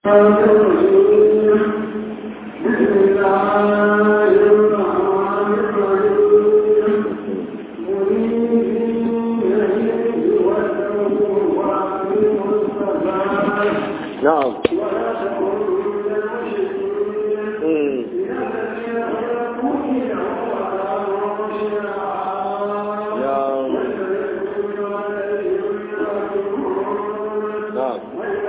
نعم نعم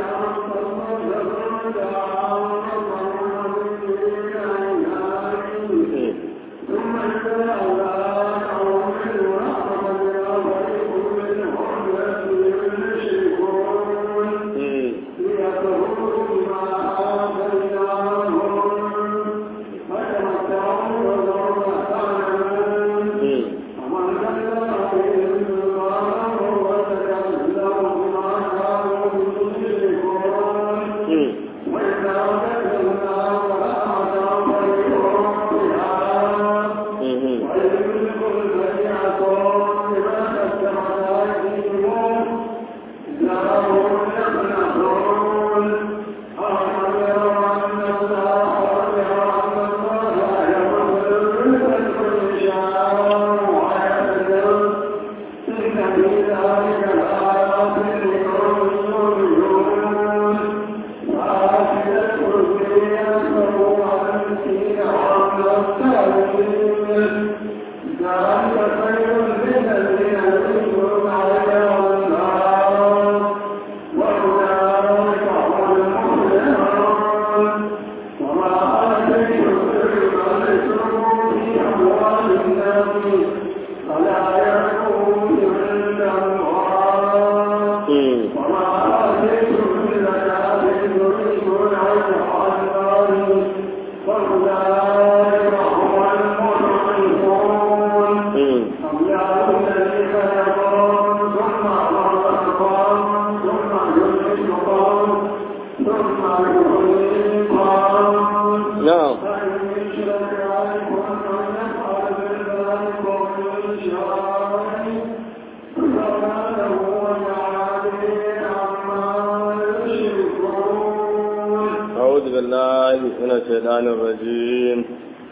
الشيطان الرجيم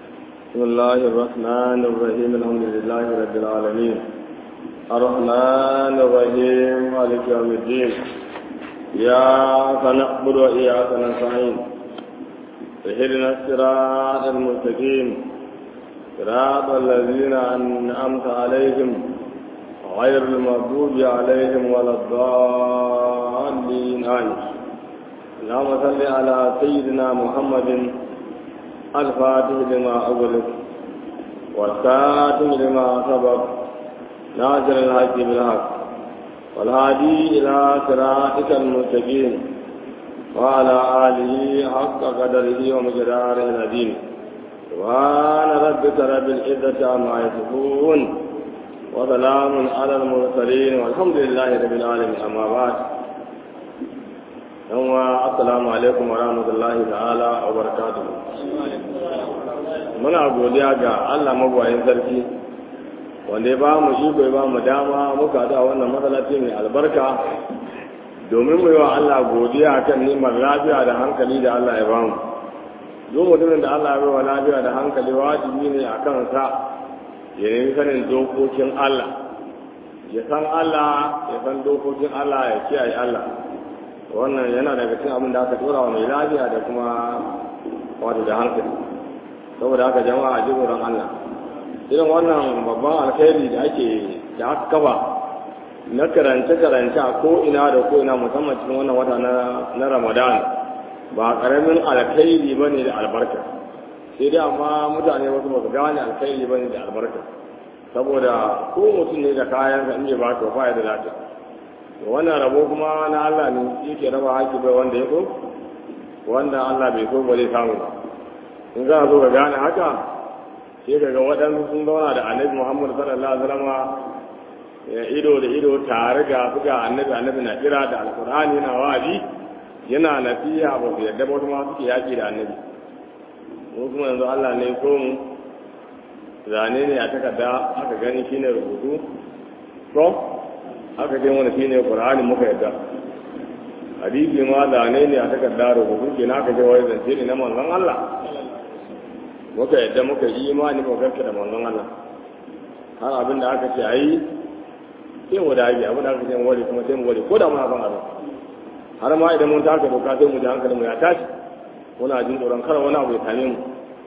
بسم الله الرحمن الرحيم الحمد لله رب العالمين الرحمن الرحيم مالك يوم الدين إياك نعبد وإياك نستعين اهدنا الصراط المستقيم صراط الذين أنعمت عليهم غير المغضوب عليهم ولا الضالين آمين اللهم صل على سيدنا محمد الفاتح لما أغلق والكاتم لما سبق ناصر الحق بالحق والهادي إلى صراطك المستقيم وعلى آله حق قدره ومقداره العظيم سبحان ربك رب العزة عما يصفون وسلام على المرسلين والحمد لله رب العالمين أما بعد yan wa assalamu alaikum wa rahmatullahi ta'ala wa barakatuhu muna godiya ga Allah magwayin sarki wanda ya ba mu iko ya ba mu dama muka da wannan masallaci mai albarka domin mu yi wa Allah godiya kan neman lafiya da hankali da Allah ya ba mu duk mutumin da Allah ya ba wa lafiya da hankali wajibi ne a kansa ya nemi sanin dokokin Allah ya san Allah ya san dokokin Allah ya kiyaye Allah wannan yana daga cikin abin da aka tura wa mai lafiya da kuma wato da hankali saboda haka jama'a ji tsoron Allah irin wannan babban alkhairi da ake da aka kafa na karance karance a ko ina da ko ina musamman cikin wannan wata na Ramadan ba karamin alkhairi bane da albarka sai dai amma mutane wasu ba su gane alkhairi bane da albarka saboda ko mutum ne da kayan sa in ba to ba ya da lafiya wannan rabo kuma na Allah ne yake raba haƙi bai wanda ya so wanda Allah bai so ba zai samu ba in za a zo ga gane haka sai ka ga waɗansu sun zauna da annabi Muhammad sallallahu alaihi wasallam ya ido da ido tare ga su ga annabi annabi na kira da alkur'ani yana wa'azi yana nasiha ba su yadda ba wasu ma suke yaƙi da annabi mu kuma yanzu Allah ne so mu zane ne a takarda aka gani shine rubutu ko aka dai wani shine qur'ani muka yadda a hadisi ma da ne ne a takardar rubutu ke naka je wai zance ne na manzon Allah muka yadda muka yi imani muka garka da manzon Allah har abin da aka ce ayi sai mu dage abin da aka ce mu wari kuma sai mu wari ko da muna son abin har ma idan mun taka doka sai mu ji hankalin mu ya tashi muna jin tsoron kar wani abu ya same mu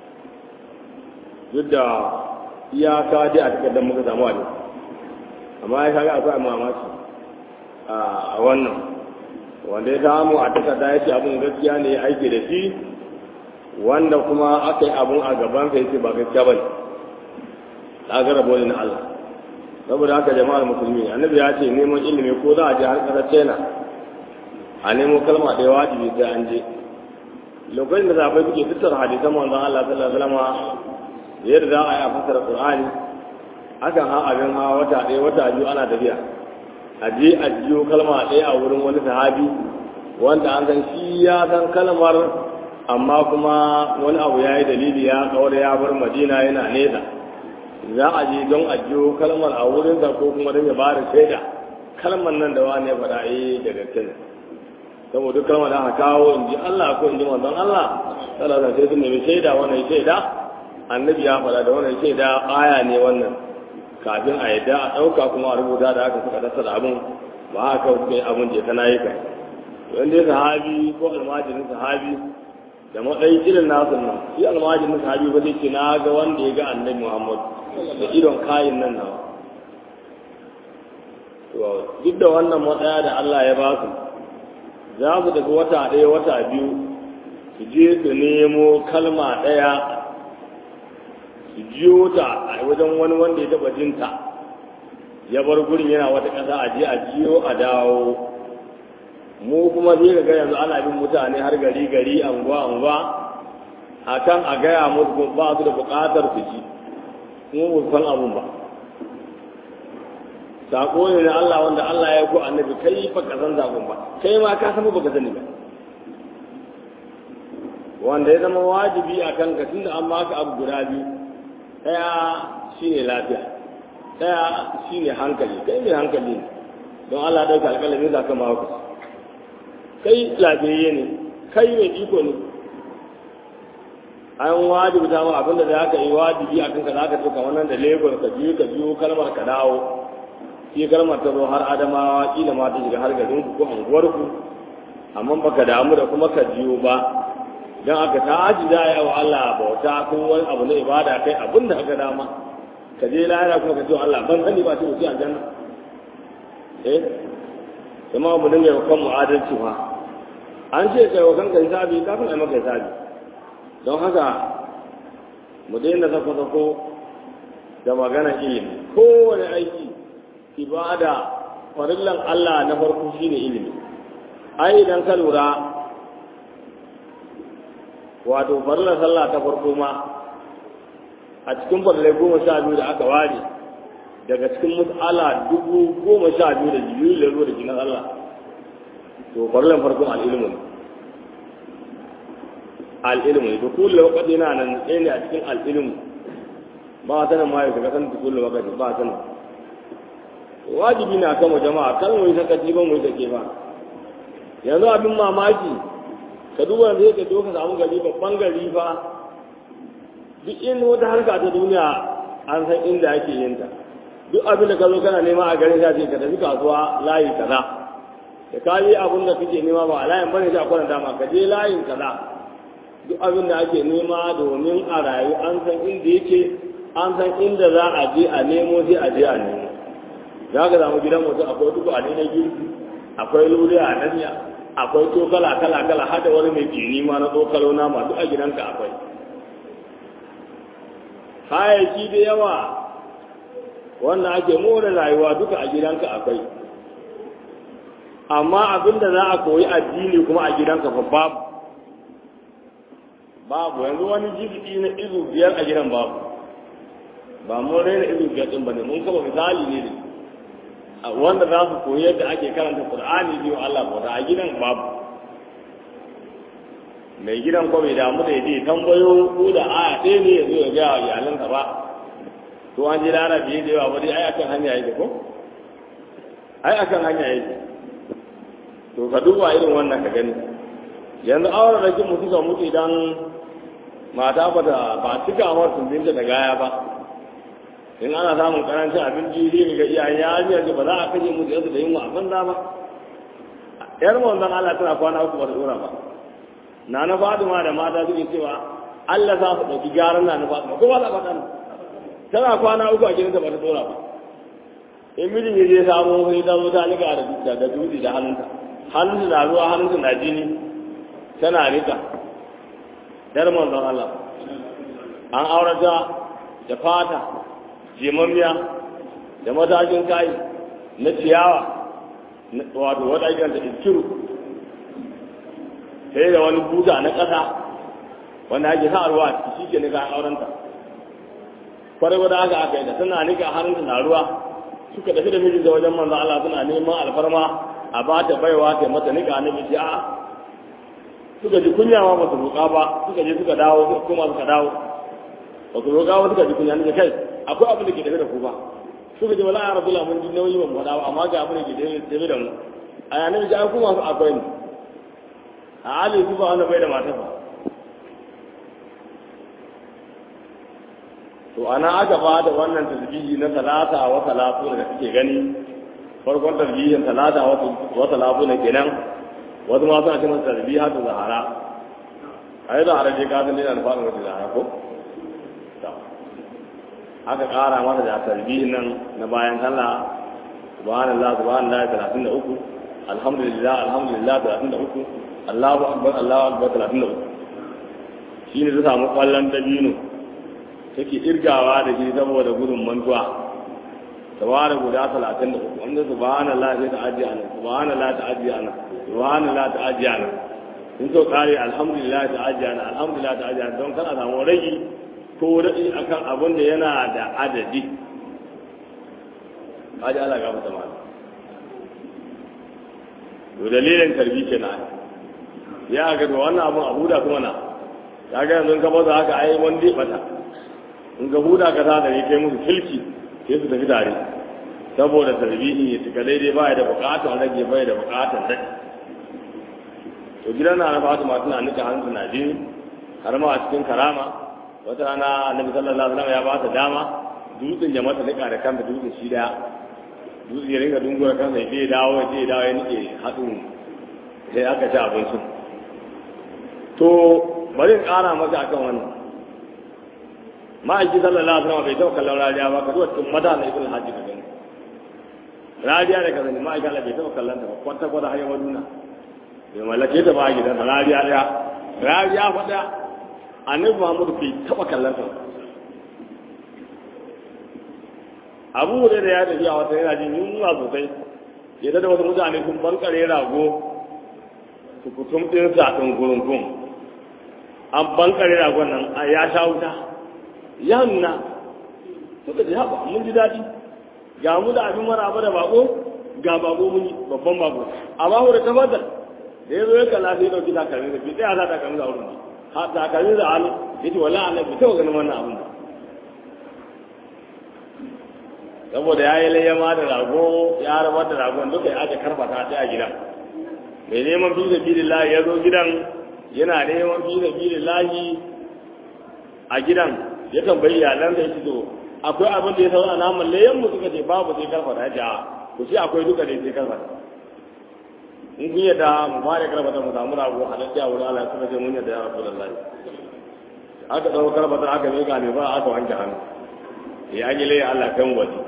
duk da iyaka dai a takardar muka samu a amma ya kaga akwai mamaki a wannan wanda ya samu a takarda ya ce abin gaskiya ne ya aiki da shi wanda kuma aka yi abin a gaban sa yace ba gaskiya bane kaga rabo ne na Allah saboda haka jama'ar musulmi annabi ya ce neman ilimi ko za a je har kasar China a nemo kalma da wajibi sai an je lokacin da sahabbai suke tattara hadisan manzon Allah sallallahu alaihi wasallam yadda za a yi a fasara Qur'ani akan ha abin hawa wata ɗaya wata biyu ana tafiya a je a jiyo kalma ɗaya a wurin wani sahabi wanda an san shi ya san kalmar amma kuma wani abu ya yi dalili ya kawar ya bar madina yana nesa za a je don a jiyo kalmar a wurin da ko kuma don ya ba da shaida kalmar nan da wani ya faɗa eh da gaske ne saboda kalmar da aka kawo in ji Allah ko in ji manzon Allah sallallahu alaihi wasallam sai sun nemi shaida wannan shaida annabi ya faɗa da wannan shaida aya ne wannan kafin a yadda a ɗauka kuma a rubuta da aka suka dasa da abin ba haka suka yi abin je kana yi kai wanda ya sahabi ko almajirin sahabi da matsayi irin nasu nan shi almajirin sahabi ba zai ce na ga wanda ya ga annabi muhammad da idon kayin nan nawa duk da wannan matsaya da allah ya ba su za su tafi wata ɗaya wata biyu su je su nemo kalma ɗaya su jiyo ta a wajen wani wanda ya taba jinta ya bar gurin yana wata ƙasa a je a jiyo a dawo mu kuma zai ga yanzu ana bin mutane har gari gari anguwa anguwa a kan a gaya musu ba su da buƙatar su ji kuma ba san abun ba sako ne na Allah wanda Allah ya ko annabi kai fa ka san zakon ba kai ma ka san ba ka sani ba wanda ya zama wajibi a kanka tunda an maka abu guda biyu ɗaya shi ne lafiya ɗaya shi ne hankali kai mai hankali ne don Allah ɗauka alƙalami za ka mawa kai lafiyayye ne kai mai iko ne an wajibi ta ma abinda za ka yi wajibi a kanka za ka ce kamar nan da lagos ka biyu ka biyu kalmar ka dawo shi kalmar ta zo har adamawa kila ma ta shiga har garin ku ko anguwarku amma baka damu da kuma ka jiyo ba don aka ta aji za a yi wa Allah bauta ko wani abu na ibada kai abin da aka dama ka je lahira kuma ka ce wa Allah ban sani ba ce wuce aljanna eh kuma mu dinga yi kanmu adalci fa an ce kai wa kanka hisabi kafin a yi maka hisabi don haka mu daina sako-sako da magana ilimi kowane aiki ibada farillan Allah na farko shine ilimi ai idan ka lura wato farlar sallah ta farko ma a cikin farlai goma sha biyu da aka ware daga cikin mus'ala dubu goma sha biyu da jibiru da zuwa da jinin Allah to farlar farkon al'ilmu ne al'ilmu ne to kulle wakati na nan ɗaya ne a cikin al'ilmu ba a sanin ma yau daga san kulle wakati ba a sanin wajibi na kama jama'a kan mu yi sakaci ba mu yi sake ba yanzu abin mamaki ka duba da yake zo ka samu gari babban gari fa duk in wata harka ta duniya an san inda ake yin ta duk abin da ka zo kana nema a garin sai ka tafi kasuwa layi kaza da ka yi abin da kake nema ba a layin bane sai a kwana dama ka je layin kaza duk abin da ake nema domin a rayu an san inda yake an san inda za a je a nemo sai a je a nemo za ka samu gidan mutum akwai duk a na girki akwai lure a nanya akwai tokala kala kala har da wani mai jini ma na tsokalo na masu a gidanka akwai kayayyaki da yawa wanda ake more rayuwa duka a gidanka akwai amma abinda za a koyi addini kuma a gidanka fa babu babu yanzu wani jibiti na izu biyar a gidan babu ba mun raina izu biyar din bane mun kama misali ne ne wanda za su koyi yadda ake karanta qur'ani biyu Allah bauta a gidan babu mai gidan ko bai damu da yaje tambayo ko da aya ɗaya ne ya zo ya ga iyalansa ba to an ji lara biye da yawa ba dai ai akan hanya yake ko ai akan hanya yake to to ka duba irin wannan ka gani yanzu auren da kin mutu ka mutu idan mata ba ta ba cika wa tumbinta da gaya ba in ana samun karancin abinci zai ga iyayen yarinyar ba za a kashe musu yanzu da yunwa a banza ba yar manzon Allah tana kwana uku ba ta dora ba na na Fatima da mata suke cewa Allah za su ɗauki gyaran na na Fatima ko ba za faɗa tana kwana uku a gidansa ba ta dora ba in mijin ya je samu wani ta zo ta nika da da dutse da hannunta hannunta na ruwa hannunta na jini tana nika yar manzon Allah an aurata da fata jimammiya da matakin kayi na ciyawa wato wata ake da iskiru sai da wani buta na ƙasa wanda ake sa ruwa a ciki shi ke nika aurenta kwarai wadda aka aka yi da tana nika hannunta na ruwa suka tafi da mijin da wajen manzo Allah suna neman alfarma a ba ta baiwa ta mata nika na miji a suka ji kunya ma ba su roƙa ba suka je suka dawo suka koma suka dawo ba su roƙa ba suka ji kunya ne kai akwai abin da ke tafi da ku ba suka ji wala arabu la mun ji nauyi ba mu faɗa ba amma ga abin da ke tafi da mu a yanar ji an kuma su akwai ne a halin su ba wanda bai da mata ba to ana aka ba da wannan tasbihi na talata wa talatu da kake gani farkon tasbihin talata wa talatu ne kenan wasu ma suna cewa tasbiha ta zahara ai da haraje ka san dina da fadin wata zahara ko aka kara masa da tasbihin nan na bayan sallah subhanallah subhanallah 33 alhamdulillah alhamdulillah 33 Allahu akbar Allahu akbar 33 shine ta samu kwallon dabino take irgawa da shi saboda gudun mantuwa tawara guda talatin da uku wanda subhanallah sai ta ajiye ana subhanallah ta ajiye ana subhanallah ta ajiye ana in so kare alhamdulillah ta ajiye ana alhamdulillah ta ajiye ana don kana samu ragi ko radi akan abin da yana da adadi aji Allah ga mutum to dalilin tarbi kenan ya ga wannan abun abu da kuma na ya ga yanzu ka baza haka ai wanda ya bata in ga huda ka ta da ne kai musu kilki sai su tafi tare saboda tarbihi ya tuka daidai ba da bukatar rage bai da bukatar rage to gidan na na fatima tana nika hannu na jini har ma a cikin karama wata rana annabi sallallahu alaihi wasallam ya ba ta dama dutsen ya mata nika da kanta dutsen shi daya dutsen ya ringa dungura kansa ya je dawo ya je dawo ya nike hatsin sai aka ci abincin to bari in kara maka akan wannan ma'aiki sallallahu alaihi wasallam bai taɓa kallon rariya ba ka zuwa cikin mata na ibn hajji ka gani rariya da ka zani ma'aiki Allah bai taɓa kallon ta ba kwata kwata har yawan nuna bai mallake ta ba a gidan rariya ɗaya rariya fa ɗaya annabi Muhammadu bai taɓa kallon ta abu da ya tafi a wata yana jin yunwa sosai ya da wasu mutane sun bankare rago su kutum ɗin sa ɗin gurungun an bankare ragon nan ya sha wuta ya nuna suka ji haɓa mun ji daɗi ga mu da abin maraba da bako ga bako mun yi babban bako amma ku da tabbatar da ya zo ya kalla sai ya ɗauki takalmi da bi tsaya za takalmi da wurin ha takalmi da hannu ya ce wala Allah bai taɓa ganin wannan abin ba saboda ya yi layyama da rago ya rabar da ragon duka ya aka karfata ta a gidan mai neman fi da lahi ya zo gidan yana neman fi da lahi a gidan ya tambayi iyalan da yake to akwai abin da ya saura naman layan mu suka ce babu sai karfata ya ce a ku ce akwai duka ne sai karfata in kun yadda mu fara karfata mu samu rago halatta wurin Allah suka ce mun yadda ya rabu da lahi aka ɗau karfata aka miƙa ne ba aka wanke hannu ya an yi layan Allah kan waje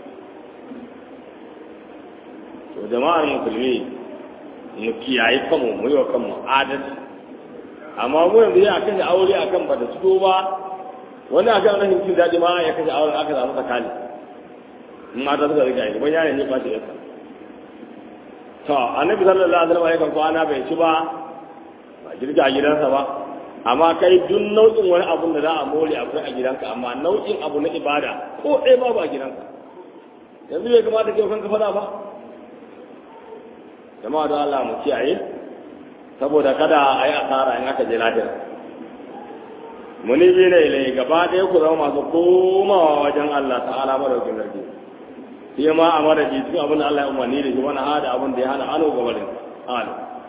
to jama'ar musulmi mu kiyaye kanmu mu yi wa kanmu adalci amma mu yanzu ya kashe aure akan ba da fito ba wani a kan rashin cin daɗi ma ya kashe auren aka samu tsakani in mata suka riga yi ban yare ne ba shi yasa to annabi sallallahu alaihi wasallam yakan kwana bai ci ba ba girka a gidansa ba amma kai duk nau'in wani abun da za a more akwai a gidanka amma nau'in abu na ibada ko ɗaya babu a gidanka yanzu bai kamata ke kanka faɗa ba jama'a don Allah mu kiyaye saboda kada a yi asara in aka je lahira muni bi ne ilai gaba ɗaya ku zama masu komawa wajen Allah ta'ala madaukin sarki shi ma a madadi cikin abin da Allah ya umarni da shi wani hada abin da ya hana ano gaba da ala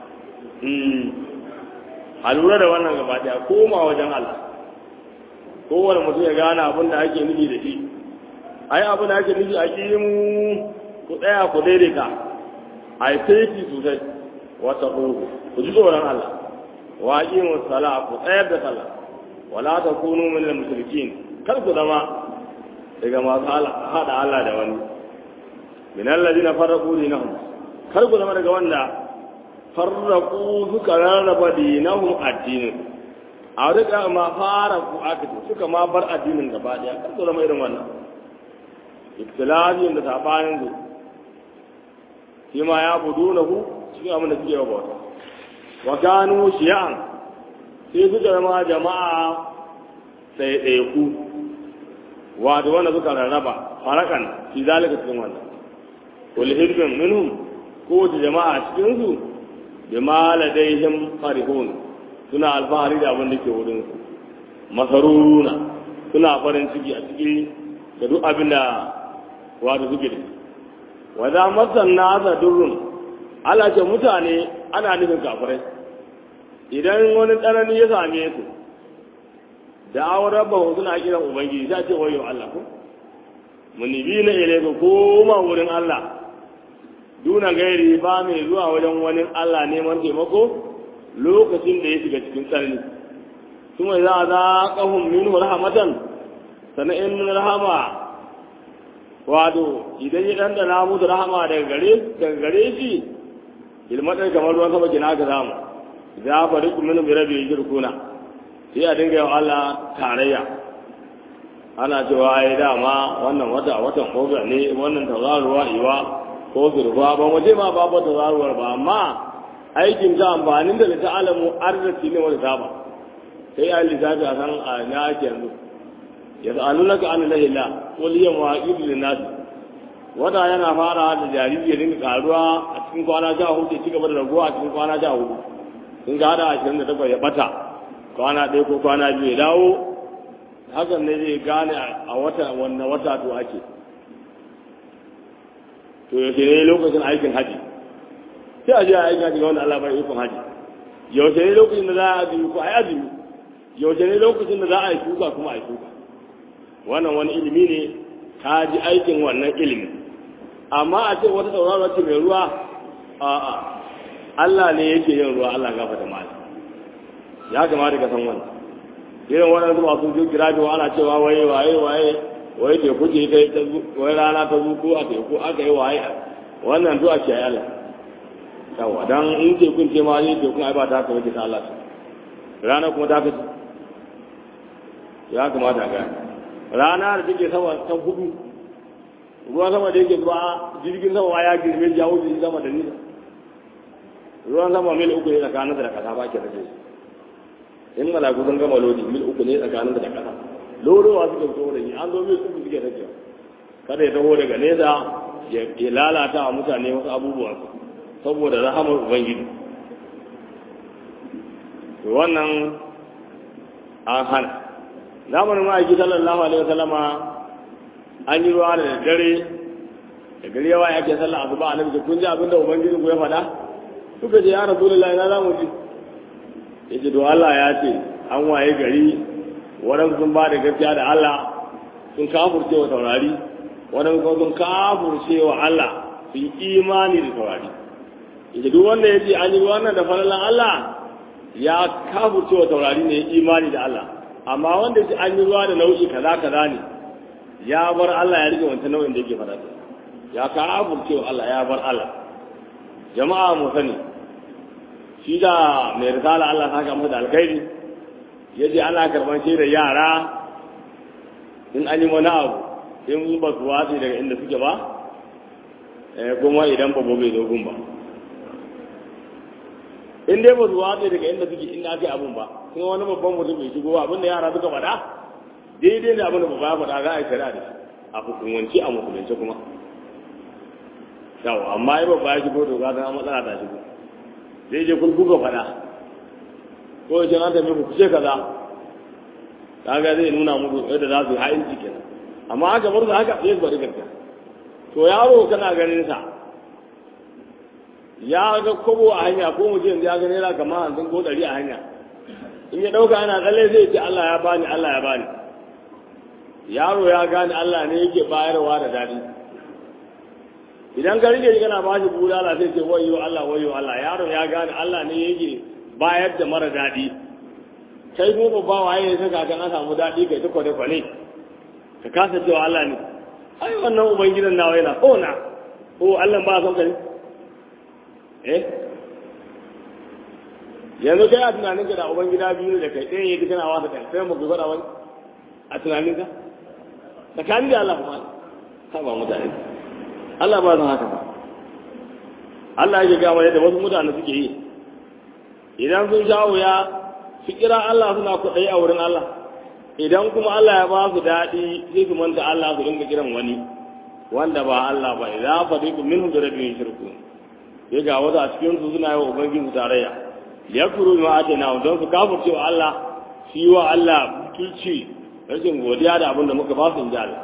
a lura da wannan gaba daya koma wajen Allah kowane mutum ya gane abin da ake nufi da shi ai abin da ake nufi a kimu ku tsaya ku daidaita a yi saiti sosai wata ku ku ji tsoron Allah wa aqimu sala ku tsayar da sallah wala takunu min al-mushrikin kar ku zama daga masu hada Allah da wani min alladhina farraqu dinahum kar ku zama daga wanda farraqu suka rarraba dinahum addinin a rika ma fara ku aka ce suka ma bar addinin gaba daya kar ku zama irin wannan ibtilajin da sabanin su shi ma ya budu na ku cikin abin da suke wa bauta wa kanu shi'an sai suka zama jama'a ɗaiɗaiku wato wanda suka rarraba farakan fi zalika cikin wannan wal hirbin minhum kowace jama'a cikin su bi ma ladaihim farihun suna alfahari da abin da ke wurin su masaruna suna farin ciki a ciki da duk abin da wato suke da wa za masan nasa durrun ala ce mutane ana nufin kafirai idan wani tsanani ya same su da awon rabba suna kiran ubangiji ta ce wayo Allah ko munibi na ile ka koma wurin Allah duna gairi ba mai zuwa wajen wani Allah neman taimako lokacin da ya shiga cikin tsanani kuma za a za ƙahun min rahmatan sana'in rahama wato idan ya ɗanɗana musu rahama daga gare daga gare shi ilmatar kamar ruwan sama kina ka samu za fa riku min bi rabbi yirkuna sai a dinga yawa Allah tarayya ana cewa ai dama wannan wata watan oga ne wannan tazaruwa iwa ko zurfa ba mu ce ma babu tazaruwar ba amma aikin ta amfanin da ta alamu arziki ne wani saba sai a lissafi a san a na ake yanzu ya sa'alu laka an lahi la qul hiya mawaqitu lin-nas wata yana fara da jariri ya dinga karuwa a cikin kwana sha hudu ya ci gaba da raguwa a cikin kwana sha hudu sun ga hada ashirin da takwas ya bata kwana ɗaya ko kwana biyu ya dawo hakan ne zai gane a wata wanne wata to ake to yaushe ne lokacin aikin haji sai a je a aikin haji ga wanda Allah bai ikon haji yaushe ne lokacin da za a azumi ko a yi azumi yaushe ne lokacin da za a yi shuka kuma a yi shuka wannan wani ilimi ne ka ji aikin wannan ilimi amma a ce wata sauraro ce mai ruwa a'a Allah ne yake yin ruwa Allah gafa da mali ya kamata ka san wannan irin waɗansu masu jin kira da ana cewa waye waye waye waye teku ce kai ta wai rana ta zuko a teku aka yi waye wannan du'a ce Allah yawa dan in tekun ce ma ne tekun ai ba ta haka wace ta Allah rana kuma ta kace ya kamata ga rana da take sama ta hudu ruwan sama da yake zuwa jirgin sama ya girme ya wuce sama da nisa ruwan sama mil uku ne tsakanin da kasa ba ke rage in malaku sun gama lodi mil uku ne tsakanin da kasa lodowa suka fito da ni an zo mil uku suke rage kada ya taho daga nesa ya lalata wa mutane wasu abubuwa saboda rahamar ubangiji to wannan an hana zamanin ma'aiki sallallahu alaihi wasallama an yi ruwa da dare da gari yawa yake sallah asuba annabi kun ji abin da ubangiji ku ya faɗa suka ce ya rasulullahi na za mu ji ya ce to Allah ya ce an waye gari waɗansu sun ba da gaskiya da Allah sun kafurce wa taurari waɗansu kuma sun kafurce wa Allah sun yi imani da taurari ya ce duk wanda ya ce an yi wannan da falalan Allah ya kafurce wa taurari ne ya imani da Allah amma wanda ya ce an yi ruwa da nau'i kaza kaza ne ya bar Allah ya rike wancan nau'in da yake faɗa ya kafurce wa Allah ya bar Allah jama'a mu sani shi da mai risala Allah saka masa da alkhairi ya ce ana karban shi da yara in an yi wani abu in ba su watsi daga inda suke ba kuma idan ba bai zo gun ba in dai ba su watsi daga inda suke inda aka yi abun ba kuma wani babban mutum bai shigo abin da yara suka faɗa daidai da abin da ba ya faɗa za a yi shari'a da shi a hukumance a musulunce kuma yawa amma yi babba ya shigo to ga ta matsala ta shigo zai je kun kuka faɗa ko ya ce na tafi ku ce kaza kaga zai nuna muku yadda za su yi ha'in cikin amma haka bar su haka sai su bari gaskiya to yaro kana ganin sa ya ga kobo a hanya ko mutum ya ga naira kamar hamsin ko ɗari a hanya in ya ɗauka ana tsalle zai ce Allah ya bani Allah ya bani yaro ya gane Allah ne yake bayarwa da daɗi idan ka rike kana ba shi bulala sai ce wayo Allah wayo Allah yaro ya gane Allah ne yake bayar da mara daɗi kai mu babba waye ya saka kan an samu daɗi kai ta kwale kwale ka kasa cewa Allah ne ai wannan ubangidan nawa yana ko na ko Allah ba son ka ne eh yanzu kai a tunaninka da ubangida biyu da kai ɗaya yake kana wasa kai sai mu ku faɗa wani a tunaninka tsakanin da Allah kuma ha ba mutane Allah ba san haka ba Allah yake gama yadda wasu mutane suke yi idan sun sha wuya su kira Allah suna kuɗai a wurin Allah idan kuma Allah ya ba su daɗi sai su manta Allah su dinga kiran wani wanda ba Allah ba idan fadiku minhum da rabbihim shirku ya ga wasu a cikin su suna yi wa ubangiji tarayya ya kuru ma atina don su kafirce wa Allah shi wa Allah tuci rashin godiya da abin da muka ba su inji Allah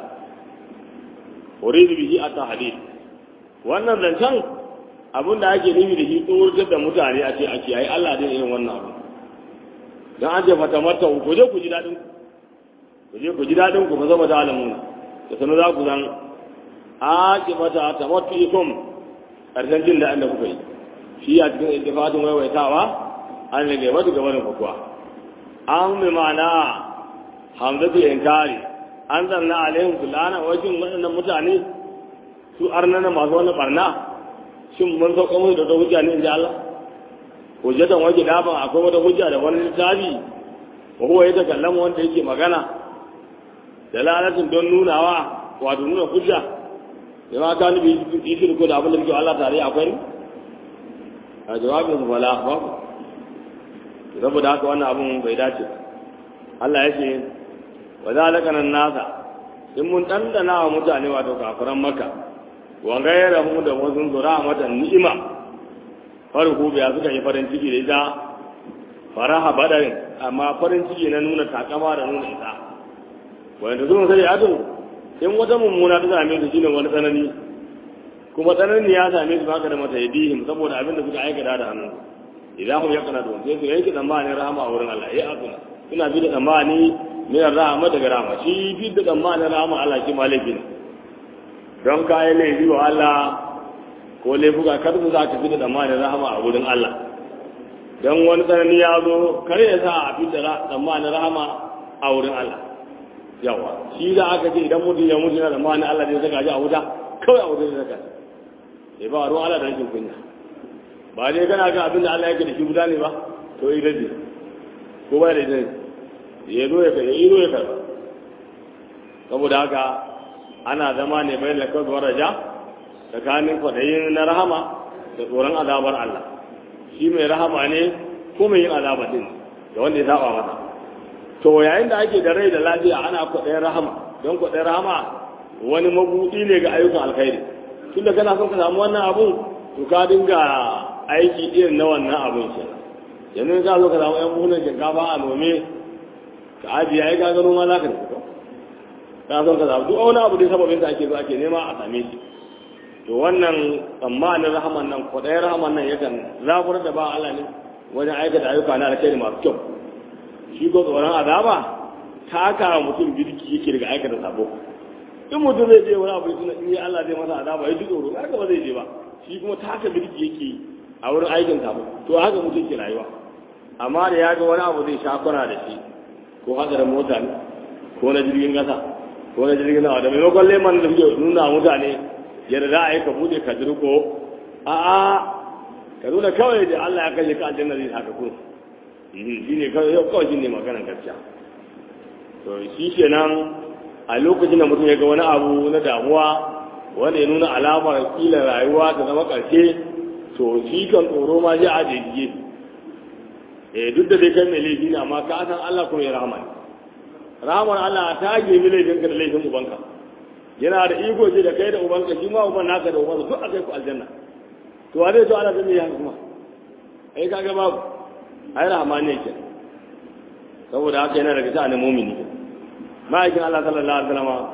uridu bihi at-tahdid wannan zancen abin da ake nufi da shi tsoratar da mutane a ce ake ai Allah dai irin wannan abu dan an ce fata mata ku je ku ji dadin ku je ku ji dadin ku ba zama da alamun da sanu za ku zan ake mata tamattuikum karshen jin da da kuka yi shi a cikin iltifatin waiwaitawa an rage mata gabanin kuwa an mai ma'ana hamzatu inkari an zanna alaihim fulana wajen waɗannan mutane su arnana masu wani barna shin mun sauka musu da hujja ne in ji Allah hujjatan waje daban akwai wata hujja da wani littafi wa huwa ya takallama wanda yake magana da lalatin don nunawa wato nuna hujja da ma ka nufi yi shirku da abin da muke Allah tare akwai ne a jawabin su fala babu saboda haka wannan abun bai dace Allah ya ce wa zalika nan nasa in mun dandana wa mutane wato kafiran maka wa gairahu da wasu zura mata ni'ima farko biya suka yi farin ciki da ita faraha badarin amma farin ciki na nuna takama da nuna ita wanda zuwa sai ado in wata mummuna ta same su shine wani tsanani kuma tsanani ya same su baka da mata yadihim saboda abin da suka aikata da hannu idan hum yakana don sai su yanke tsammanin rahama a wurin Allah ya akuna suna bi da tsammani min rahama daga rahama shi bi da tsammanin rahama Allah shi malaki ne don kayan laifi wa Allah ko laifuka kar su za ka fi da tsammanin rahama a wurin Allah don wani tsanani ya zo kar ya sa a fi da tsammanin rahama a wurin Allah yawa shi da aka ce idan mutum ya mutu na tsammanin Allah zai saka shi a wuta kawai a wuta zai saka shi ba ruwan Allah da rashin kunya ba dai kana ga abin da Allah yake da shi guda ne ba to yi rage ko ba da ita ya zo ya kai ya zo ya karba saboda haka ana zama ne bayan da kawai raja tsakanin kwaɗayin na rahama da tsoron azabar Allah shi mai rahama ne ko mai yin azaba din da wanda ya saba masa to yayin da ake da rai da lafiya ana kwaɗayin rahama don kwaɗayin rahama wani mabuɗi ne ga ayyukan alkhairi tunda kana son ka samu wannan abun to ka dinga aiki irin na wannan abun ke yanzu ka zo ka samu yan buhunan shinkafa a nome ka ajiye ai ka gano ma za ka tafi ka son ka samu duk wani abu da sababin da ake zo ake nema a same shi to wannan tsammanin rahaman nan kwaɗayin rahaman nan yakan zaburar da ba Allah ne wajen aikata ayyuka na alkhairi masu kyau shi ko tsoron azaba taka mutum birki yake daga aikata sabo in mutum zai je wani abu suna in yi Allah zai masa azaba ya ji tsoro haka ba zai je ba shi kuma taka birki yake a wurin aikin sabo to haka mutum ke rayuwa amma da ya ga wani abu zai shakura da shi ko hadarin mota ne ko na jirgin kasa ko na jirgin nawa da maimakon leman da suke nuna mutane yadda za a yi ka bude ka dirko a a ka nuna kawai da Allah ya kashe ka aljanna zai haka kun shi ne kawai shi ne maganar gaskiya to shi kenan a lokacin da mutum ya ga wani abu na damuwa wanda ya nuna alamar kila rayuwa ta zama ƙarshe to shi kan tsoro ma zai aje dige eh duk da dai kai mai laifi ne amma ka san Allah kuma ya rahama ne rahamar Allah ta gemi laifin ka da laifin ubanka yana da iko ce da kai da ubanka shi ma uban naka da ubanka duk akai ku aljanna to a zai so ana zai ya kuma ai kaga babu ai rahama ne ke saboda haka yana daga sha'anin mumini ma'aikin Allah sallallahu alaihi wasallam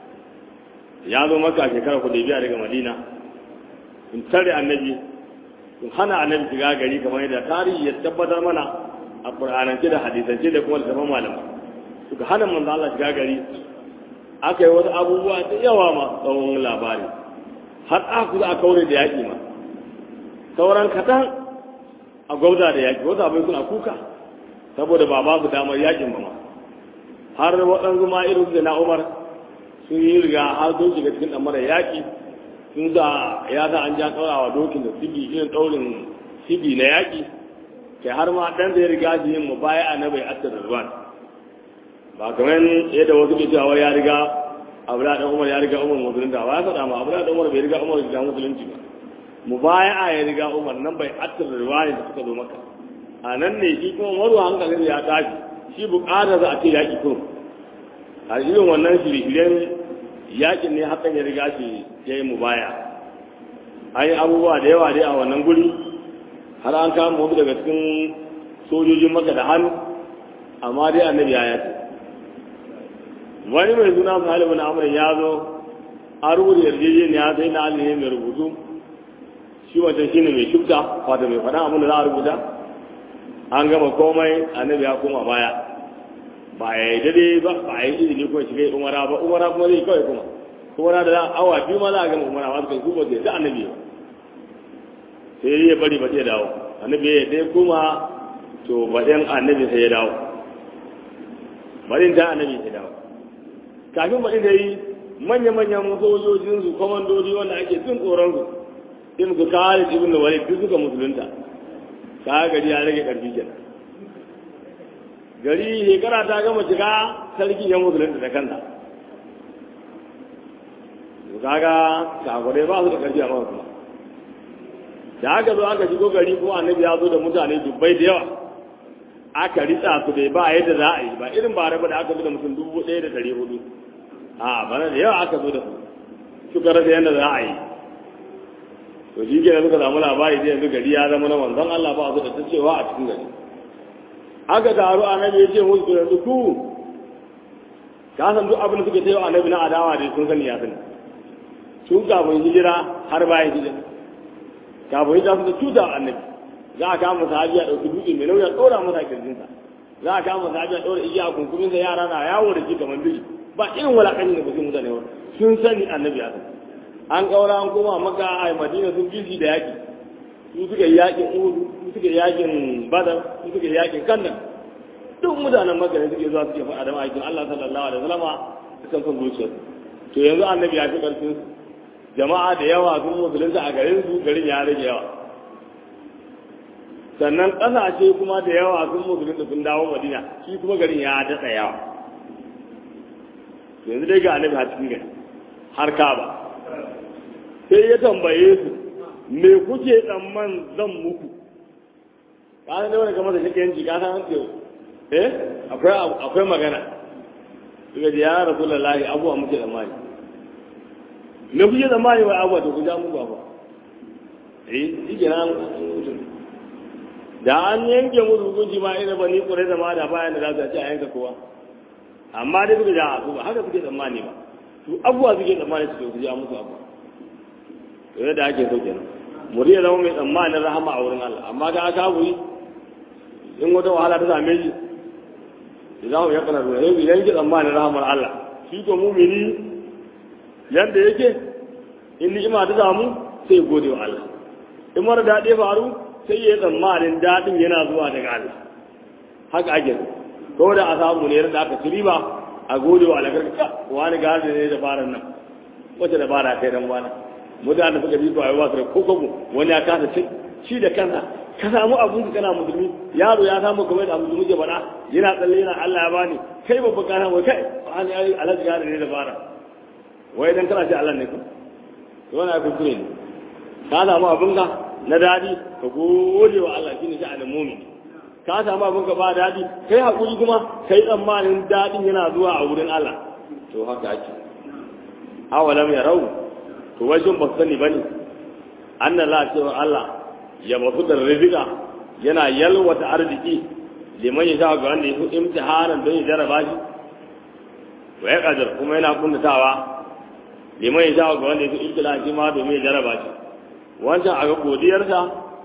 ya zo maka shekara ku biya daga Madina in tare annabi sun hana annabi shiga gari kamar yadda tarihi ya tabbatar mana a qur'anance da hadisance da kuma littafin malama suka hana manzo Allah shiga gari aka yi wasu abubuwa da yawa ma tsawon labari har aka za a kaure da yaƙi ma sauran kaɗan a gwauza da yaƙi wasu abin suna kuka saboda ba ba su damar yaƙin ba ma har waɗansu ma irin su da na umar sun yi riga har sun shiga cikin ɗamarar yaƙi sun za ya sa an ja ɗaurawa dokin da sibi irin ɗaurin sibi na yaƙi kai har ma ɗan zai riga shi yin mubaya a na bai asir da ba kamar yadda wasu ke cewa ya riga abula dan umar ya riga umar musulunta ba ya faɗa ma abula dan umar bai riga umar riga musulunci ba mubaya'a ya riga umar nan bai attar riwaya da suka zo maka a nan ne shi kuma maru hankalin ya tashi shi bukata za a ce yaƙi kuma a irin wannan shirye-shiryen yaƙin ne hakan ya riga shi ya yi mubaya an yi abubuwa da yawa dai a wannan guri har an kama wasu daga cikin sojojin maka da hannu amma dai annabi ya yace wani mai suna salihu na amurin ya zo a rubuta yarjejeniya sai na alihi mai rubutu shi wancan shine mai shubta wato mai faɗa abin da za a rubuta an gama komai annabi ya koma baya ba ya yi dade ba ba ya yi izini kuma shiga umara ba umara kuma zai kawai kuma umara da awa biyu ma za a gama umara wasu kai kuma zai da annabi ba sai ya bari ba zai dawo annabi ya dai kuma to baɗin annabi sai ya dawo baɗin ta annabi sai dawo kafin baɗin da yi manya-manyan sojojinsu kwamandodi wanda ake cin tsoronsu in su kare ibn da walid duk suka musulunta ka gari ya rage karfi kenan gari shekara ta gama shiga sarki ya musulunta da kanta kaga kagurai ba su da karfi a kuma da aka zo aka shigo gari ko annabi ya zo da mutane dubbai da yawa aka ritsa su dai ba yadda za a yi ba irin ba raba da aka zo da mutum dubu ɗaya da ɗari hudu a bana da yawa aka zo da su suka rasa yadda za a yi to shi ke suka samu labari da yanzu gari ya zama na manzon Allah ba su da ta cewa a cikin gari aka taru annabi ya ce musu to yanzu ku ka san duk abin da suke cewa annabi na adawa da sun sani ya sani tun kafin hijira har bayan hijira kafin hijira su da cuta annabi za a kama sahabi a ɗauki dutse mai nauyi a ɗora masa kirjinsa za a kama sahabi a ɗora igiya a kunkuminsa yara na yawo da shi kamar biri ba irin wulaƙancin da kusa mutane ba sun sani annabi ya sani an ƙaura an koma maka a madina sun bizi da yaƙi su suka yi yaƙin uhudu su suka yi yaƙin badar su suka yi yaƙin kandan duk mutanen maka ne suke zuwa suke faɗa da ma'aikin allah sallallahu alaihi wasallama kan son zuciyar to yanzu annabi ya fi ƙarfin su jama'a da yawa sun musulunta a garin su garin ya rage yawa sannan ƙasashe kuma da yawa sun musulunta sun dawo madina shi kuma garin ya daɗa yawa yanzu dai ga annabi a cikin gari har kaba sai ya tambaye su me kuke tsamman zan muku ka san da wani kamar da shi yanci ka san ce eh akwai akwai magana suka ji ya rasulullahi abuwa muke tsammani me kuke tsammani wai abuwa to ku ja muku abuwa eh shi ke nan da an yanke musu hukunci ma ina ba ni kure da ma da bayan da za su ce a yanka kowa amma dai suka ja su ba haka suke tsammani ba su abuwa suke tsammani su ku ja musu abuwa to yadda ake so kenan muri ya zama mai tsammanin rahama a wurin Allah amma ga aka wuri in wata wahala ta same shi idan mu yakana ruwa yau idan ki tsammanin rahamar Allah shi ko mumini yanda yake in ni'ima ta samu sai gode wa Allah in mara daɗe faru sai ya tsammanin daɗin yana zuwa daga Allah haka ake ko da a samu ne da aka ci riba a gode wa Allah karka wani gadi ne da faran nan wace da bara kai dan wani mutane suka bi kwaye wasu ko kogo wani ya kasa ci shi da kansa ka samu abun ka kana musulmi yaro ya samu kamar da musulmi ke faɗa yana tsalle yana Allah ya bani kai babba kana wai kai an yi alaji gadi ne da fara wai dan kana ce Allah ne ko to wannan kuskure ne ka samu abun ka na daɗi ka gode wa Allah shine sha'anin mumin ka samu abin ka ba daɗi kai hakuri kuma kai tsammanin daɗin yana zuwa a wurin Allah to haka ake awalam ya rau to wai sun ba su sani bane anna la cewa Allah ya basu da rizika yana yalwata arziki liman ya sha ga wanda ya fi imtihanan don ya jarraba shi wa ya kadar kuma yana kuntatawa liman ya sha ga wanda ya fi ibtila shi ma domin ya jarraba shi wancan a ga godiyarsa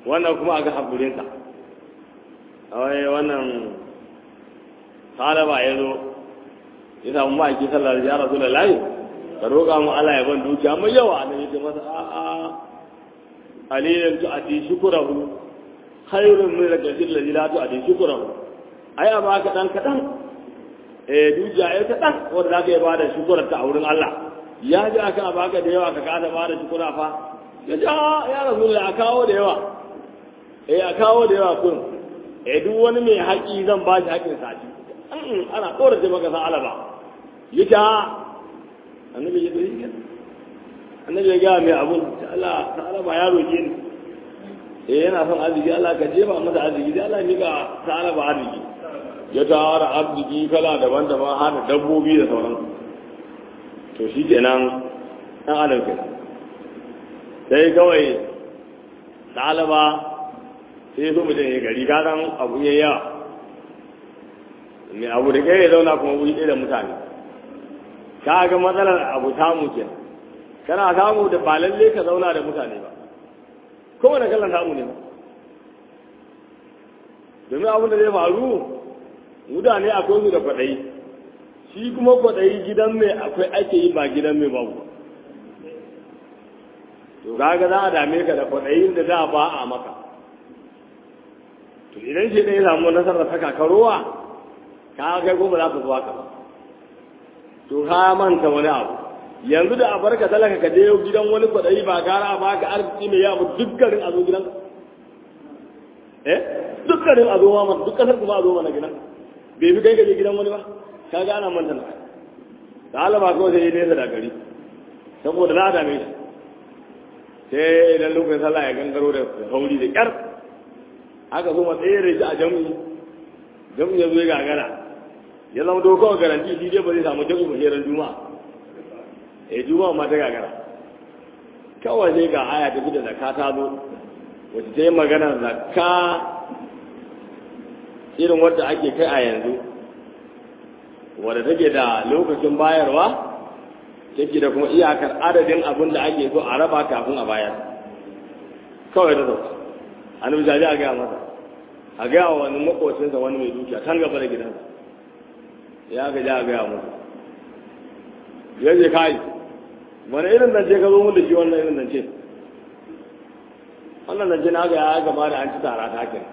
wannan kuma a ga haƙurinsa wai wannan talaba ya zo ya samu ma'aiki sallar ya rasu da layi ka roƙa mu Allah ya ban dukiya mai yawa na yake masa a'a alilin tu ati shukurahu khairun min rajulin ladhi la tu ati shukurahu ai a baka dan kadan eh dukiya ai kadan wanda zaka yi bada shukurar ta a wurin Allah ya ji aka baka da yawa ka kada bada shukura fa ya ji ya rasulullah a kawo da yawa eh a kawo da yawa kun eh duk wani mai haƙi zan ba shi haƙin sa ana tsorace maka sa alaba yita annabi ya dai annabi ya ga mai abun Allah ta alaba ya roke ni eh yana son arziki Allah ka jefa masa arziki da Allah ya ga ta alaba arziki ya tara arziki kala daban-daban har da dabbobi da sauran to shi kenan dan adam kenan sai kawai ɗalaba sai so mutum ya gari kasan abu ya yawa mai abu da kai ya zauna kuma wuri ɗaya da mutane ka ga matsalar abu samu ke kana samu da ba lalle ka zauna da mutane ba kowane kallon samu ne ba domin abin da zai faru mutane akwai su da kwaɗayi shi kuma kwaɗayi gidan mai akwai ake yi ba gidan mai babu to kaga za a dame ka da kwaɗayin da za ba a maka to idan shi ɗaya samu nasarar saka karowa ka kai ko ba za ka zuwa ka ba to ka manta wani abu yanzu da a barka talaka ka je gidan wani kwaɗayi ba gara ba ka arziki mai yawa dukkanin a zo gidan eh dukkanin a zo ma duk kasar kuma a zo mana gidan bai fi kai ka je gidan wani ba ka ga ana manta na da alaba kawai sai nesa da gari saboda za a dame shi sai idan lokacin sallah ya gangaro da sauri da kyar aka zo matsayar da a jam'i jam'i ya zo ya gagara ya zama to kawai garanti shi dai ba zai samu jam'i mahirar juma'a eh juma'a ma ta gagara kawai sai ga aya ta da zakka ta zo wacce ta yi magana zakka irin wadda ake kai a yanzu wadda take da lokacin bayarwa take da kuma iyakar adadin abin da ake so a raba kafin a bayar kawai da zauka annabi jaji a gaya masa a gaya wa wani makocinsa wani mai dukiya kan gaba da gidansa ya ga ja a gaya masa ya je kai wani irin zance ka zo mun da shi wannan irin zance wannan zance na ga ya gama da an ci tara ta hakin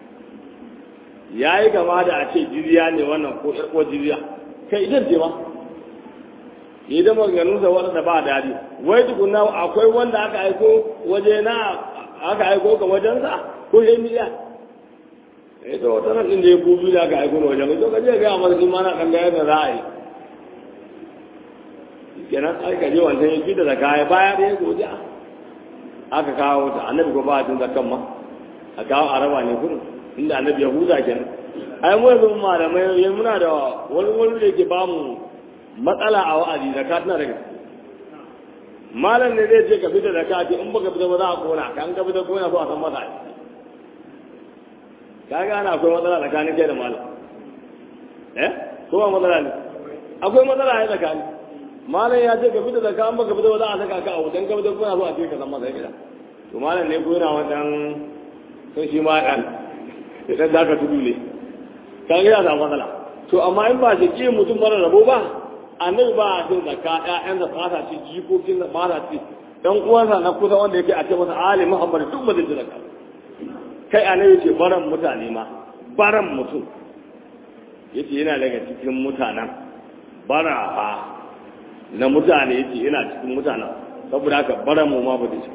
ya yi gama da a ce jiriya ne wannan ko ƴar ko jiriya kai idan ce ma yi da maganganunsa waɗanda ba daɗi wai tukuna akwai wanda aka aiko waje na aka aiko ka wajensa ko ya miliya eh to wata nan din da ya kubi da aka aiko na wajen to ka je ga masa ni ma na kan ga yadda za a yi kenan ai ka je wancan ya fita da kaya baya da ya godiya aka kawo ta annabi ko ba a tun zakan ma a kawo araba ne kudu inda annabi ya huza kenan ai mu yanzu malamai yanzu muna da wani wani da yake ba mu matsala a wa'azi zakat na daga malam ne zai ce ka fita da ka in baka fita ba za a kona ka an ka fita kona ko a san masa ka ga ana akwai matsala tsakanin kai da malam eh ko ba matsala ne akwai matsala ne tsakani malam ya ce ka fita da ka an baka fita ba za a saka ka a wutan ka fita kona so a ce ka san masa gida to malam ne ko yana wannan sun shi ma dan idan za ka tudu ne ka ga yana matsala to amma in ba shi ke mutum mara rabo ba annabi ba a cin zakka ƴaƴan da fata ci jikokin da fata ci dan uwansa na kusa wanda yake a ce masa ali muhammad duk ba zai zakka kai annabi ce baran mutane ma baran mutum yace yana daga cikin mutanen barafa na mutane yace yana cikin mutanen saboda haka baran mu ma ba zai ci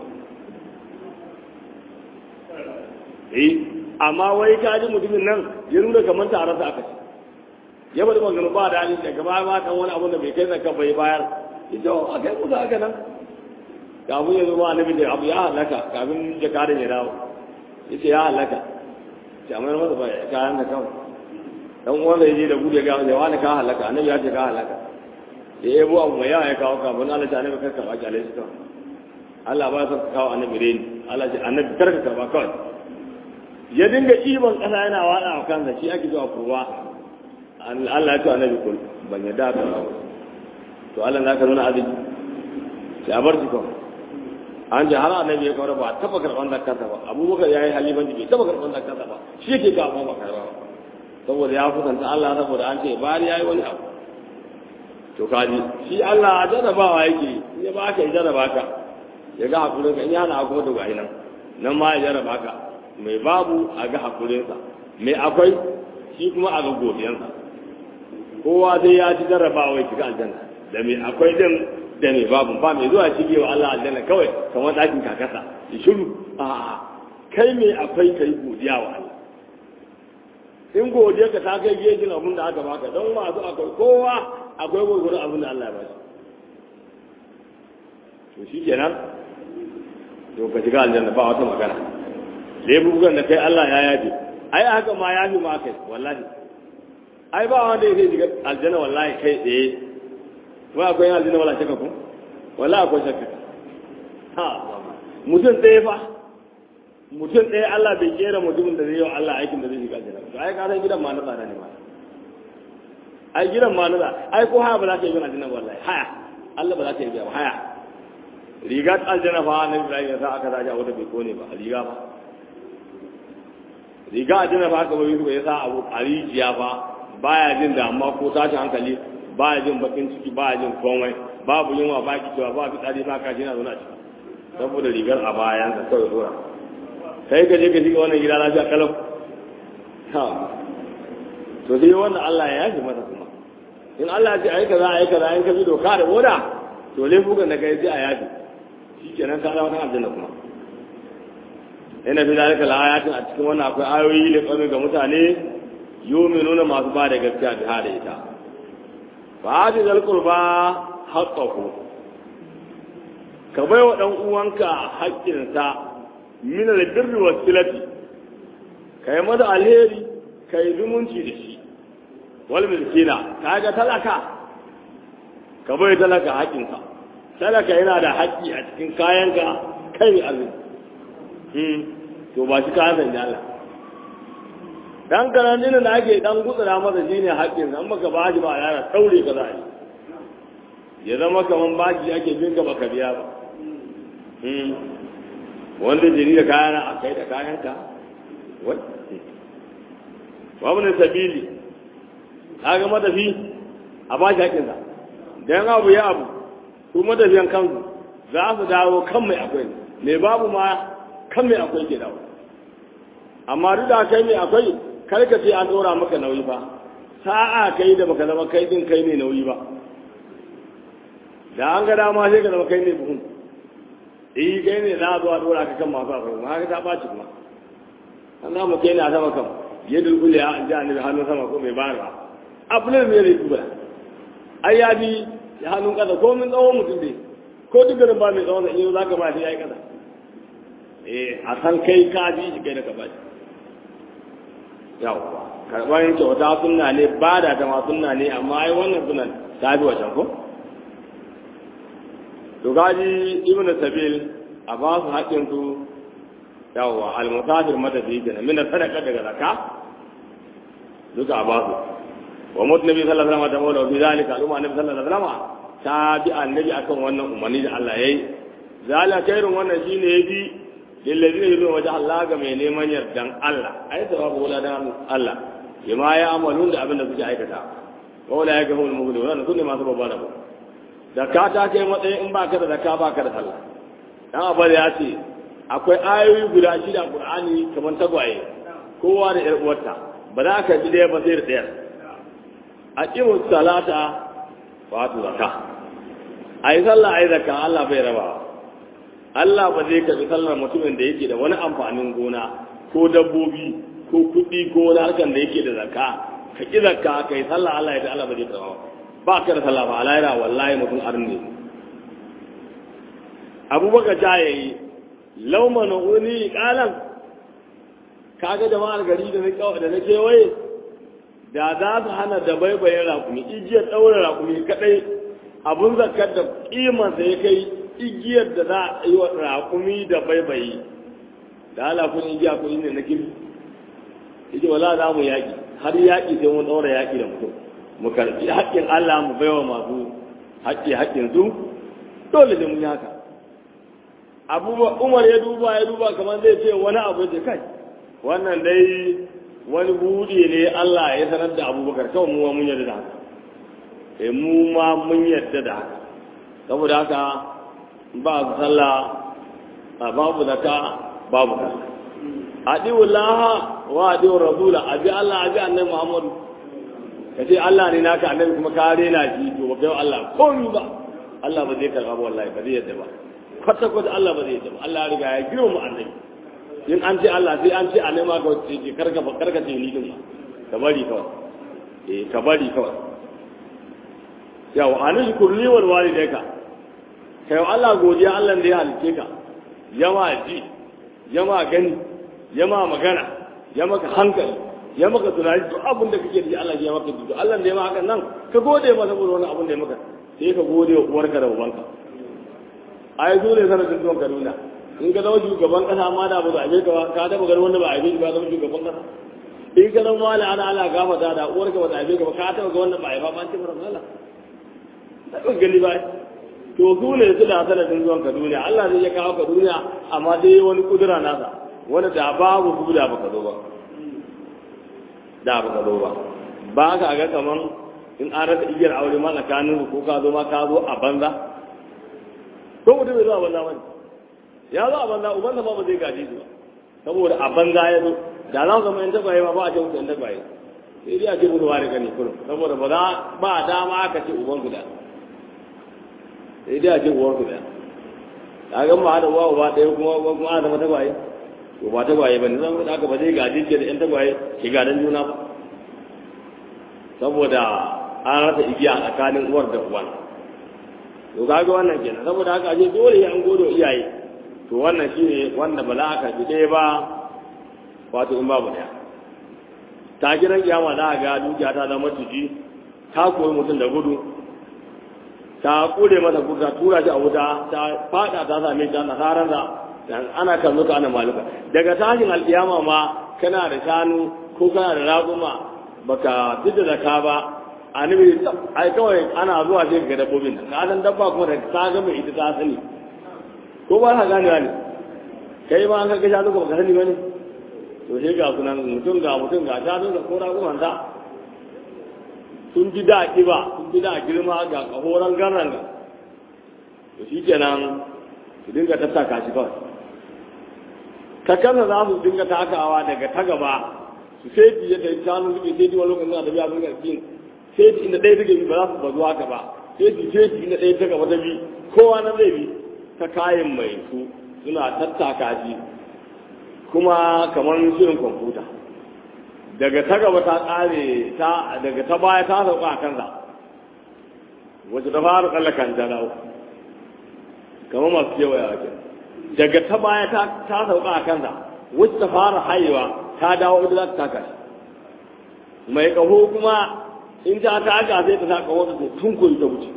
eh amma wai ka ji mutumin nan ya nuna kamar tare sa aka ci ya bari magana ba da hali daga baya ma kan wani abun da bai kai zakka bai bayar ita a kai kusa haka nan kafin ya zo ma annabi da abu ya halaka kafin jakadan ya dawo yace ya halaka ta amma masa ba kayan da kawai dan uwan da yaje da gudu ya ga ya wani ka halaka annabi ya ce ka halaka ya yabo abu mai yawa ya kawo kafin Allah ta annabi karka ba kyale shi kawai Allah ba sa kawo annabi reni Allah ce annabi karka karba kawai ya dinga iban kasa yana wada a kansa shi ake zuwa kurwa Allah ya ce annabi kul ban yadda ka ba to Allah na ka nuna azumi sai a bar shi kawai an ji har annabi ya kawar ba taba karban zakarta ba abubakar ya yi halifanci bai taba karban zakarta ba shi yake ga ba karba ba saboda ya kusanta Allah saboda an ce bari ya yi wani abu to kaji shi Allah a jarrabawa yake ya ba ka ya jarraba ka ya ga hakurin ka in yana kuma to gahi nan nan ma ya jarraba ka mai babu a ga hakurinsa mai akwai shi kuma a ga godiyansa kowa dai ya ci jarrabawa ya shiga aljanna da mai akwai din da mai babu ba mai zuwa shige wa Allah aljanna kawai kamar ɗakin kakasa ya shiru a'a kai mai akwai kai godiya wa Allah in godiya ka ta kai gejin abin da aka baka don masu akwai kowa akwai gwargwaron abin da Allah ya ba shi to shi kenan to ka shiga aljanna ba wata magana lebubukan da kai Allah ya yafe ai haka ma yafi ma kai wallahi ai ba wanda ya shiga aljanna wallahi kai tsaye ba akwai yin aljanna wala shakka ko wallahi akwai shakka ha mutum tsaye fa mutum ɗaya Allah bai kera mutumin da zai yi wa Allah aikin da zai shiga aljanna to ai ka san gidan ma na tsada ne ma ai gidan ma na tsada ai ko haya ba za ka yi bin aljanna wallahi haya Allah ba za ka yi biya ba haya riga ta aljanna fa na Ibrahim ya sa aka zaje a wata bai kone ba riga fa riga aljanna fa aka bai ya sa abu a rijiya fa baya jin damuwa ko tashin hankali baya jin bakin ciki baya jin komai babu yunwa ba ki cewa ba fitsari ba kashi na zauna ciki saboda rigar a bayan ka kawai dora kai ka je ka shiga wannan gida lafiya kalau ha to sai wannan Allah ya yaji masa kuma in Allah ya ce ai kaza ai kaza in ka bi doka da oda to laifukan da kai sai a yaji shikenan ka zama kan aljanna kuma ina fi zalika ayatin a cikin wannan akwai ayoyi da kame ga mutane yuminuna masu ba da gaskiya da hada ita fa hadi zal qurba haqqahu ka bai wa dan uwanka haƙƙinsa min al-birri was silati kai masa alheri kai zumunci da shi wal miskina kaga talaka ka bai talaka haƙƙinsa talaka yana da haƙƙi a cikin kayanka kai arziki hmm to ba shi kayan sanya Allah dan karanin da ake dan gutsura masa shine haƙƙin an maka ba shi ba yana taure ka za ya zama kaman baki ake bin ka baka biya ba wanda jini da kayan a kai da kayanka wai babu ne sabili kaga matafi a ba shi haƙinsa dan abu ya abu su matafiyan kansu za su dawo kan mai akwai mai babu ma kan mai akwai ke dawo amma duk da kai mai akwai kar ka ce an ɗora maka nauyi ba sa'a kai da baka zama kai din kai ne nauyi ba da an ga dama sai ka zama kai ne buhun eh kai ne za a zo a dora ka kan masu akwai ma haka ta ɓaci kuma an zama kai ne a sama kan ya dulbule a an ji annabi hannun sama ko mai bayarwa abulin mai rai duba ai ya bi ya hannun kasa ko min tsawon mutum dai ko duk garin ba mai tsawon sa in za ka ba shi ya yi kasa eh a san kai ka bi shi kai da ka ba shi yawwa karɓar kyauta sunna ne ba da ta ma sunna ne amma ai wannan sunan ta bi wajen ko to gaji ibn sabil a ba su haƙƙin su yawwa al-musafir matafi kenan min sadaka daga zakka duka a ba su wa mutu nabi sallallahu alaihi wasallam da fi zalika al'umma nabi sallallahu alaihi wasallam ta bi annabi akan wannan umarni da Allah yayi zalika khairun wannan shine yafi lillazina yuridu wajha Allah ga mai neman yardan Allah ai sawabu wala dan Allah bima ya amalun da abin da suke aikata wala ya gahu al-mughliun wannan sunne masu babba da zakka ta kai matsayin in baka da zakka baka da sallah dan abar ya ce akwai ayoyi guda shida Qur'ani kamar tagwaye kowa da yar uwarta ba za ka ji daya ba sai da daya aqimu salata wa atu zakka ai sallah ai zakka Allah bai raba Allah ba zai karbi sallar mutumin da yake da wani amfanin gona ko dabbobi ko kuɗi ko wani harkar da yake da zakka ka ƙi zakka ka yi sallah Allah ya da Allah ba zai karɓa ba ka da sallah ba Allah ya wallahi mutum arne abubakar ja ya yi lauma na wani ƙalan kaga jama'ar gari da na da na kewaye da za su hana da baibayin rakumi igiyar ɗaure rakumi kaɗai abun zakkar da ƙimansa ya kai igiyar da za a yi wa rakumi da baibayi da ala kun igiya kun ne na kirki yake wala za mu yaƙi har yaƙi sai mun ɗaura yaƙi da mutum mu karɓi haƙƙin Allah mu baiwa masu haƙƙi haƙƙin su dole da mun yi haka abubuwa umar ya duba ya duba kamar zai ce wani abu ce kai wannan dai wani buɗe ne Allah ya sanar da abubakar kawai mu mun yarda da haka eh mu ma mun yarda da haka saboda haka ba sallah babu zakka babu sallah adiwu laha wa adiwu rasula abi Allah abi annabi Muhammad kace Allah ne naka annabi kuma ka rena shi to ba kai Allah komai ba Allah ba zai karba ba wallahi ba zai yadda ba kwata kwata Allah ba zai yadda ba Allah ya riga ya girma annabi in an ce Allah sai an ce annabi ma ka ce karka karka ce ni din ka bari kawai eh ka bari kawai yawa anish kurli wal walidayka kai Allah godiya Allah da ya halice ka yama ji yama gani yama magana ya maka hankali ya maka tunani duk abin da kake da Allah ya maka duk Allah da ya maka nan ka gode masa saboda wani abin da ya maka sai ka gode wa uwarka da ubanka ai dole sanadin zuwan Kaduna in ka zama shugaban kasa ma da ba za a yi ka ba ka taba ganin wanda ba a yi ba zama shugaban kasa in ka zama wani ana ala gafata da uwarka ba ta yi ka ba ka taba ga wanda ba a yi ba ba ce mara mala ta gani ba to su ne su da sanadin zuwan Kaduna Allah zai ya kawo Kaduna amma dai wani kudura nasa wanda da babu su da baka zo ba da baka zo ba ba ka ga kaman in an rasa igiyar aure ma tsakanin ko ka zo ma ka zo a banza ko mutum bai zo a banza ba ya zo a banza ubansa ma ba zai gaji su ba saboda a banza ya zo da za su zama yan tagwaye ma ba a ce musu yan tagwaye sai dai a ce musu ware gani kullum saboda ba za ba dama aka ce uban guda sai dai a ce uwar guda ka ga ma da uwa uba ɗaya kuma kuma a zama tagwaye to ba tagwaye ba ne zan da aka ba zai gaji ce da yan tagwaye ke gadan juna ba saboda an rasa igiya tsakanin uwar da uwan to kaga wannan kenan saboda haka aje dole ya an godo iyaye to wannan shine wanda ba za ka ji ɗaya ba wato in babu ɗaya ta gidan kiyama za a ga dukiya ta zama tuji ta koyi mutum da gudu ta kure masa gudu ta tura shi a wuta ta fada ta same ta nasarar da ana kan zuka ana maluka daga tashin alkiyama ma kana da shanu ko kana da raƙuma baka fita da ka ba annabi ai kawai ana zuwa sai ga dabbobin ka san dabba kuma da ta ga mai ita ta sani ko ba ka gane ne kai ma an ka ga shanu baka sani bane to sai ga sunan mutum ga mutum ga shanu da ko raƙuman ta sun ji da kiba sun ji da girma ga kahoran garan to shikenan su dinga tattaka shi kawai ta kansa za su dinga takawa daga ta gaba su sai yadda shanu suke sai wani lokacin da biya sun garfin sai inda ɗaya take bi ba za su bazu haka ba sai su sai inda ɗaya ta gaba ta bi kowa na zai bi ta kayan mai su suna tattaka shi kuma kamar shirin kwamfuta daga ta gaba ta tsare ta daga ta baya ta sauka a kansa wacce ta fara tsallakan ta dawo kamar masu kewaya a daga ta baya ta sauka a kansa wacce ta fara hayewa ta dawo ita za ta taka shi mai kaho kuma in ta taka sai ta taka wata tun koyi ta wuce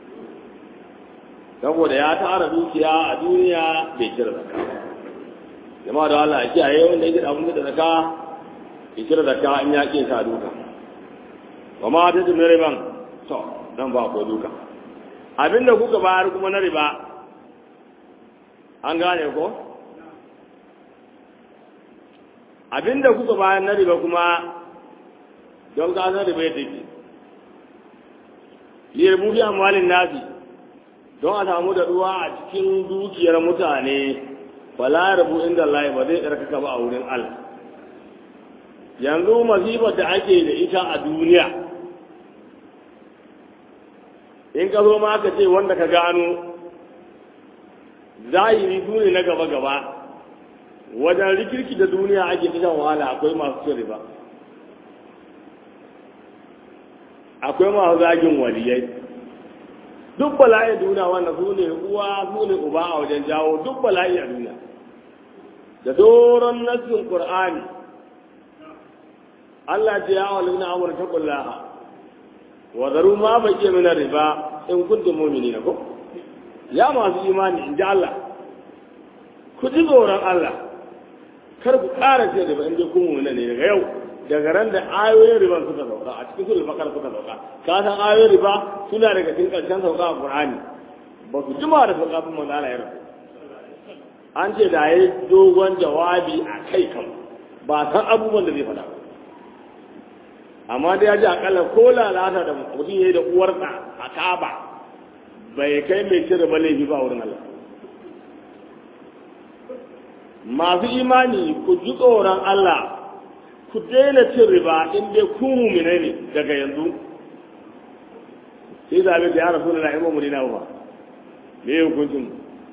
saboda ya tara dukiya a duniya bai cire zaka jama'a da Allah ya kiyaye wanda ya gida abin da zaka ya cire zaka in ya kin sa duka wa ma ta jimre ban to dan ba ko duka abinda kuka bayar kuma na riba an gane ko abinda kuka bayan na riba kuma don ka na riba yadda ke liyar mufi amalin nasi don a samu da ruwa a cikin dukiyar mutane fala rabu inda Allah ba zai ɗarkaka ba a wurin Allah yanzu masifar da ake da ita a duniya in ka zo ma ka ce wanda ka gano zahiri su ne na gaba-gaba wajen rikirki da duniya ake ta shan wahala akwai masu cin riba akwai masu zagin waliyai duk bala'i duniya wanda su ne uwa su ne uba a wajen jawo duk bala'i a duniya da doron nassin qur'ani Allah ce ya wali na amur ta kullaha wa zaru ma baƙi min riba in kuntum mu'minina ko ya masu imani in ji Allah ku ji tsoron Allah kar ku ƙara ce riba in dai kun mu'mina ne daga yau daga ran da ayoyin riba suka sauka a cikin sulul bakar suka sauka ka san ayoyin riba suna daga cikin karshen sauka a Qur'ani ba su jima da sauka sun manzo Allah ya rasu an ce da ya dogon jawabi a kai kan ba san abubuwan da zai faɗa amma da ya ji akalla ko lalata da mutum ya yi da uwarsa a kaba bai kai mai cire ba laifi ba wurin Allah masu imani ku ji tsoron Allah ku daina cin riba in dai ku mumine ne daga yanzu sai zabe da ya rasu da na'imu mu dina ba me ya hukuncin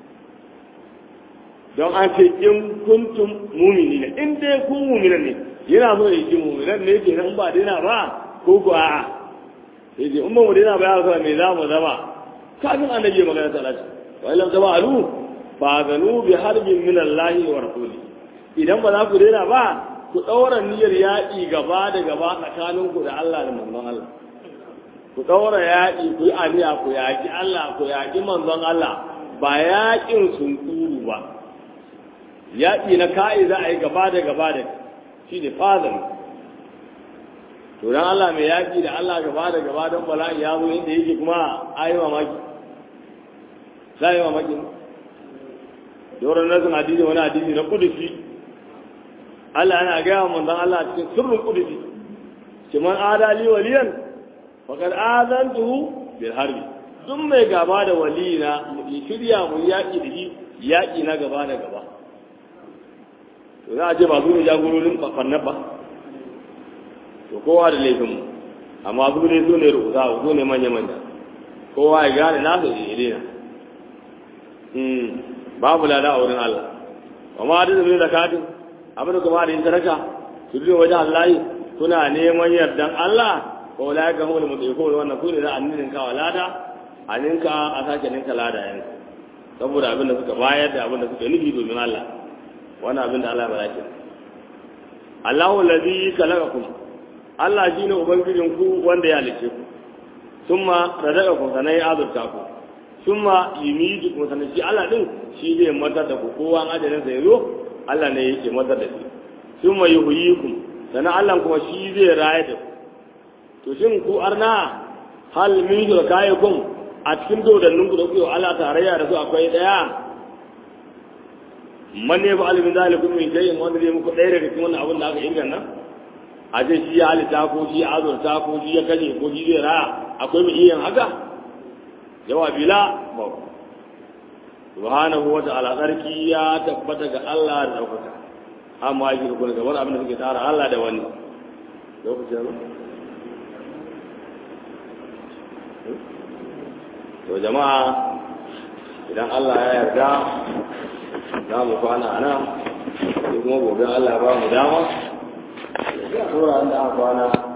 don an ce in kuntum mumini ne in dai ku mumine ne yana so ya ji muminan ne ke nan ba daina ba ko ku a'a sai ce in ba mu daina ba ya rasu me za mu zama kafin annabi magana ta lati wa illam tabalu fa zanu bi harbin min Allah wa rasuli idan ba za ku daina ba ku ɗaura niyyar yaƙi gaba da gaba tsakaninku da Allah da manzon Allah ku ɗaura yaƙi ku yi aniya ku yaƙi Allah ku yaƙi manzon Allah ba yaƙin sunkuru ba yaƙi na ka'i za a yi gaba da gaba da shi ne fadar to dan Allah mai yaƙi da Allah gaba da gaba don bala'i ya zo inda yake kuma a yi mamaki za a yi mamaki doron nasin hadisi wani hadisi na kudusi Allah yana gaya wa manzon Allah cikin sirrin kudusi ki man adali waliyan faqad azantuhu bil harbi duk mai gaba da waliyina mu shirya mu yaki da shi yaki na gaba da gaba to za a ce ba su ne jagororin fannan ba to kowa da laifin mu amma su ne su ne rubuta su ne manya manya kowa ya gane nasa ya daina babu lada a wurin Allah wa ma da zai zakatin abin da kuma da yin sadaka su biyo wajen Allah kuna neman yardan Allah ko la ga mu mutai ko wannan su ne za a ninka wa lada a ninka a sake ninka lada yan saboda abin da suka bayar da abin da suka nufi domin Allah wannan abin da Allah ya bada Allahu allazi khalaqakum Allah shine ubangijin ku wanda ya halice ku summa razaqakum sanai azurta ku summa yumidukum sanai shi Allah din shi zai matar da ku kowa ajalin sa yazo Allah ne yake matar da shi summa yuhyikum sannan Allah kuma shi zai raye da ku to shin ku arna hal min shuraka'ikum a cikin dodannin ku da kuke Allah tarayya da su akwai daya man ne ba alimin zalikum min shay'in wanda zai muku ɗaya daga cikin wannan abin da aka inganta a ce shi ya halitta ko shi ya azurta ko shi ya kashe ko shi zai raya akwai mai iya haka jawabi la ba subhanahu wa ta'ala sarki ya tabbata ga Allah da daukaka amma yake kuma gaban abin da suke tara Allah da wani lokacin to jama'a idan Allah ya yarda za mu kwana a nan sai kuma gobe Allah ba mu dama ya tura da kwana